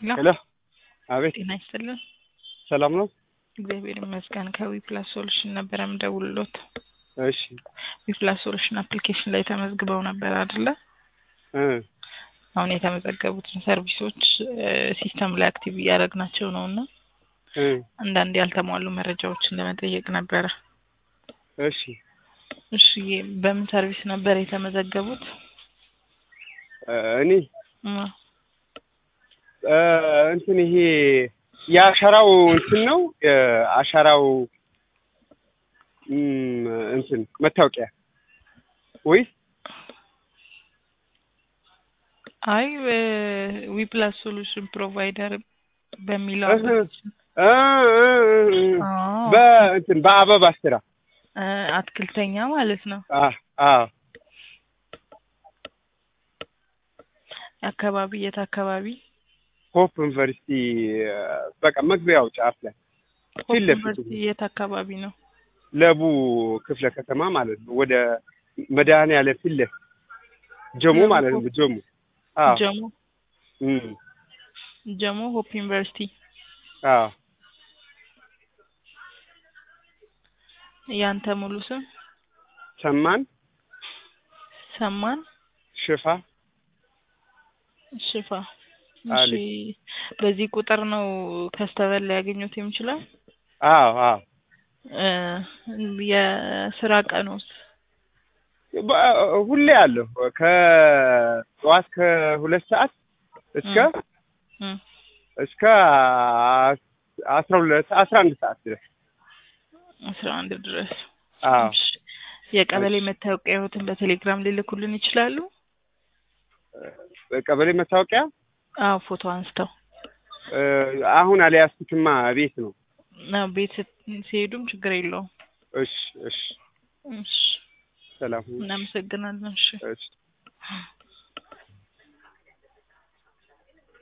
ሄሎ አቤት ጤና ይስጥልን። ሰላም ነው? እግዚአብሔር ይመስገን። ከዊ ፕላስ ሶሉሽን ነበረ የምደውልሎት። እሺ ዊ ፕላስ ሶሉሽን አፕሊኬሽን ላይ ተመዝግበው ነበር አይደለ? እ አሁን የተመዘገቡትን ሰርቪሶች ሲስተም ላይ አክቲቭ እያደረግናቸው ነው እና እ አንዳንድ ያልተሟሉ መረጃዎችን ለመጠየቅ ነበረ። እሺ እሺ በምን ሰርቪስ ነበር የተመዘገቡት? እ እኔ እ እ እንትን ይሄ የአሻራው እንትን ነው የአሻራው እም እንትን መታወቂያ ወይስ አይ ዊ ፕላስ ሶሉሽን ፕሮቫይደር በሚለው እህ እ እ እ አዎ በእንትን በአበባ ስራ እ አትክልተኛ ማለት ነው። አ አ አካባቢ የት አካባቢ? ሆፕ ዩኒቨርሲቲ በቃ መግቢያው ጫፍ ላይ ሆፕ ፊት ለፊቱ ዩኒቨርሲቲ የት አካባቢ ነው? ለቡ ክፍለ ከተማ ማለት ነው። ወደ መድኃኔዓለም ፊት ለፊት ጀሞ ለቡ ማለት ነው። ጀሞ አዎ ጀሞ እም ጀሞ ሆፕ ዩኒቨርሲቲ አዎ ያንተ ሙሉ ስም ሰማን ሰማን ሽፋ ሽፋ። አሊ። እሺ በዚህ ቁጥር ነው ከስተመር ሊያገኙት የሚችላል? አዎ አዎ እ የስራ ቀኑስ? በ- ሁሌ አለሁ ከጠዋት ከሁለት ሰዓት እስከ እ እስከ አስራ ሁለት አስራ አንድ ሰዓት ድረስ አስራ አንድ ድረስ። አዎ እሺ የቀበሌ እሺ። መታወቂያዎትን በቴሌግራም ሊልኩልን ይችላሉ? ቀበሌ መታወቂያ አዎ ፎቶ አንስተው እ አሁን አልያዝኩትማ ቤት ነው። አዎ ቤት ስት- ሲሄዱም ችግር የለውም። እሺ እሺ እሺ ሰላም ሁኑ። እናመሰግናለን። እሺ እሺ